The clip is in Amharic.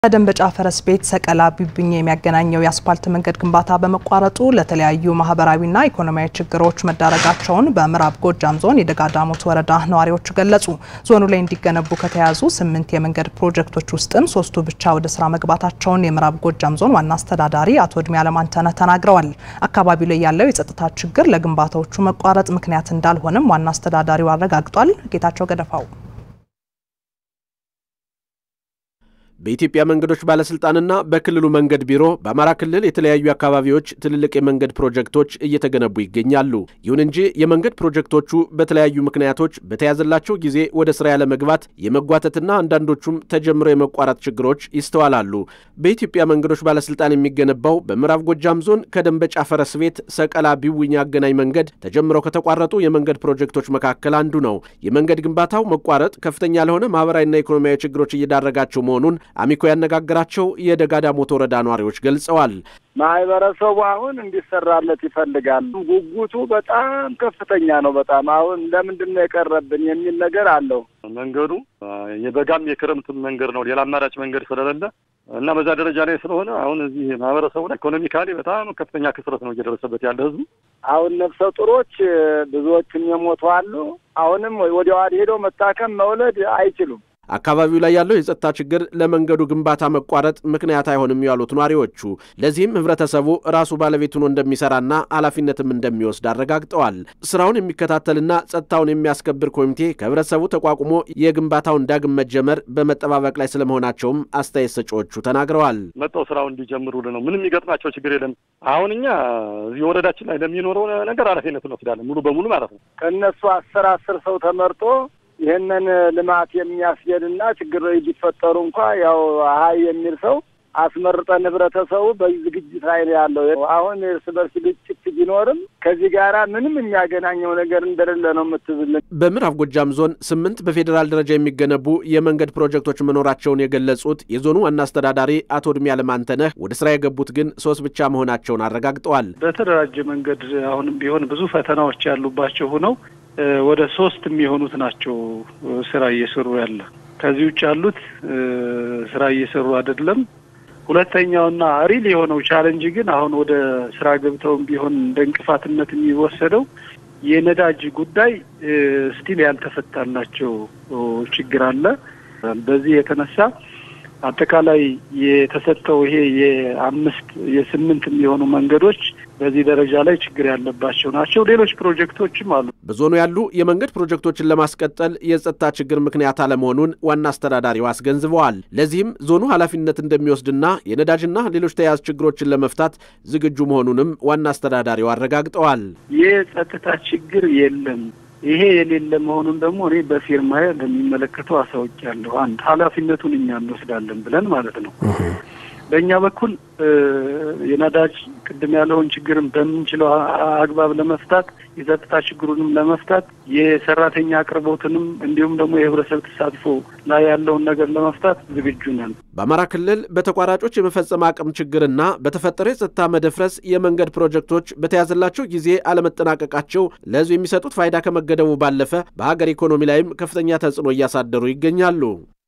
ከደንበጫ ፈረስ ቤት ሰቀላ ቢብኝ የሚያገናኘው የአስፓልት መንገድ ግንባታ በመቋረጡ ለተለያዩ ማህበራዊና ኢኮኖሚያዊ ችግሮች መዳረጋቸውን በምዕራብ ጎጃም ዞን የደጋዳሞት ወረዳ ነዋሪዎች ገለጹ። ዞኑ ላይ እንዲገነቡ ከተያዙ ስምንት የመንገድ ፕሮጀክቶች ውስጥም ሶስቱ ብቻ ወደ ስራ መግባታቸውን የምዕራብ ጎጃም ዞን ዋና አስተዳዳሪ አቶ እድሜ አለማንተነህ ተናግረዋል። አካባቢው ላይ ያለው የጸጥታ ችግር ለግንባታዎቹ መቋረጥ ምክንያት እንዳልሆነም ዋና አስተዳዳሪው አረጋግጧል። ጌታቸው ገደፋው በኢትዮጵያ መንገዶች ባለስልጣንና በክልሉ መንገድ ቢሮ በአማራ ክልል የተለያዩ አካባቢዎች ትልልቅ የመንገድ ፕሮጀክቶች እየተገነቡ ይገኛሉ። ይሁን እንጂ የመንገድ ፕሮጀክቶቹ በተለያዩ ምክንያቶች በተያዘላቸው ጊዜ ወደ ስራ ያለመግባት፣ የመጓተትና አንዳንዶቹም ተጀምረው የመቋረጥ ችግሮች ይስተዋላሉ። በኢትዮጵያ መንገዶች ባለስልጣን የሚገነባው በምዕራብ ጎጃም ዞን ከደንበጫ ፈረስ ቤት ሰቀላ ቢውኝ አገናኝ መንገድ ተጀምረው ከተቋረጡ የመንገድ ፕሮጀክቶች መካከል አንዱ ነው። የመንገድ ግንባታው መቋረጥ ከፍተኛ ለሆነ ማህበራዊና ኢኮኖሚያዊ ችግሮች እየዳረጋቸው መሆኑን አሚኮ ያነጋገራቸው የደጋዳሞት ወረዳ ነዋሪዎች ገልጸዋል። ማህበረሰቡ አሁን እንዲሰራለት ይፈልጋል። ጉጉቱ በጣም ከፍተኛ ነው። በጣም አሁን ለምንድን ነው የቀረብን የሚል ነገር አለው። መንገዱ የበጋም የክረምትም መንገድ ነው። ሌላ አማራጭ መንገድ ስለሌለ እና በዛ ደረጃ ላይ ስለሆነ አሁን እዚህ ማህበረሰቡ ላይ ኢኮኖሚካሊ በጣም ከፍተኛ ክስረት ነው እየደረሰበት ያለ ህዝቡ። አሁን ነፍሰ ጡሮች ብዙዎችም የሞቱ አሉ። አሁንም ወዲያ ወዲህ ሄደው መታከም መውለድ አይችሉም። አካባቢው ላይ ያለው የጸጥታ ችግር ለመንገዱ ግንባታ መቋረጥ ምክንያት አይሆንም ያሉት ነዋሪዎቹ፣ ለዚህም ህብረተሰቡ ራሱ ባለቤት ሆኖ እንደሚሰራና ኃላፊነትም እንደሚወስድ አረጋግጠዋል። ስራውን የሚከታተልና ጸጥታውን የሚያስከብር ኮሚቴ ከህብረተሰቡ ተቋቁሞ የግንባታውን ዳግም መጀመር በመጠባበቅ ላይ ስለመሆናቸውም አስተያየት ሰጪዎቹ ተናግረዋል። መጠው ስራውን እንዲጀምሩልን ነው። ምንም የሚገጥማቸው ችግር የለም። አሁን እኛ እዚህ ወረዳችን ላይ ለሚኖረው ነገር ኃላፊነት እንወስዳለን ሙሉ በሙሉ ማለት ነው። ከእነሱ አስር አስር ሰው ተመርጦ ይህንን ልማት የሚያስሄድና ችግር ቢፈጠሩ እንኳ ያው ሀይ የሚል ሰው አስመርጠን ህብረተሰቡ በዚህ ዝግጅት ላይ ነው ያለው። አሁን እርስ በርስ ግጭት ቢኖርም ከዚህ ጋራ ምንም የሚያገናኘው ነገር እንደሌለ ነው የምትዝልን። በምዕራብ ጎጃም ዞን ስምንት በፌዴራል ደረጃ የሚገነቡ የመንገድ ፕሮጀክቶች መኖራቸውን የገለጹት የዞኑ ዋና አስተዳዳሪ አቶ እድሜ አለማንተነህ ወደ ስራ የገቡት ግን ሶስት ብቻ መሆናቸውን አረጋግጠዋል። በተደራጀ መንገድ አሁንም ቢሆን ብዙ ፈተናዎች ያሉባቸው ሆነው ወደ ሶስት የሚሆኑት ናቸው ስራ እየሰሩ ያለ። ከዚህ ውጭ ያሉት ስራ እየሰሩ አይደለም። ሁለተኛውና ሪል የሆነው ቻለንጅ ግን አሁን ወደ ስራ ገብተውም ቢሆን እንደ እንቅፋትነት የሚወሰደው የነዳጅ ጉዳይ ስቲል ያልተፈታላቸው ችግር አለ። በዚህ የተነሳ አጠቃላይ የተሰጠው ይሄ የአምስት የስምንት የሚሆኑ መንገዶች በዚህ ደረጃ ላይ ችግር ያለባቸው ናቸው። ሌሎች ፕሮጀክቶችም አሉ። በዞኑ ያሉ የመንገድ ፕሮጀክቶችን ለማስቀጠል የጸጥታ ችግር ምክንያት አለመሆኑን ዋና አስተዳዳሪው አስገንዝበዋል። ለዚህም ዞኑ ኃላፊነት እንደሚወስድና የነዳጅና ሌሎች ተያያዥ ችግሮችን ለመፍታት ዝግጁ መሆኑንም ዋና አስተዳዳሪው አረጋግጠዋል። የጸጥታ ችግር የለም። ይሄ የሌለ መሆኑን ደግሞ እኔ በፊርማዬ ለሚመለከተው አሳውቂያለሁ። አንድ ኃላፊነቱን እኛ እንወስዳለን ብለን ማለት ነው። በእኛ በኩል የነዳጅ ቅድም ያለውን ችግርን በምንችለው አግባብ ለመፍታት የጸጥታ ችግሩንም ለመፍታት የሰራተኛ አቅርቦትንም እንዲሁም ደግሞ የህብረተሰብ ተሳትፎ ላይ ያለውን ነገር ለመፍታት ዝግጁ ነን። በአማራ ክልል በተቋራጮች የመፈጸም አቅም ችግርና በተፈጠረ የጸጥታ መደፍረስ የመንገድ ፕሮጀክቶች በተያዘላቸው ጊዜ አለመጠናቀቃቸው ለህዝብ የሚሰጡት ፋይዳ ከመገደቡ ባለፈ በሀገር ኢኮኖሚ ላይም ከፍተኛ ተጽዕኖ እያሳደሩ ይገኛሉ።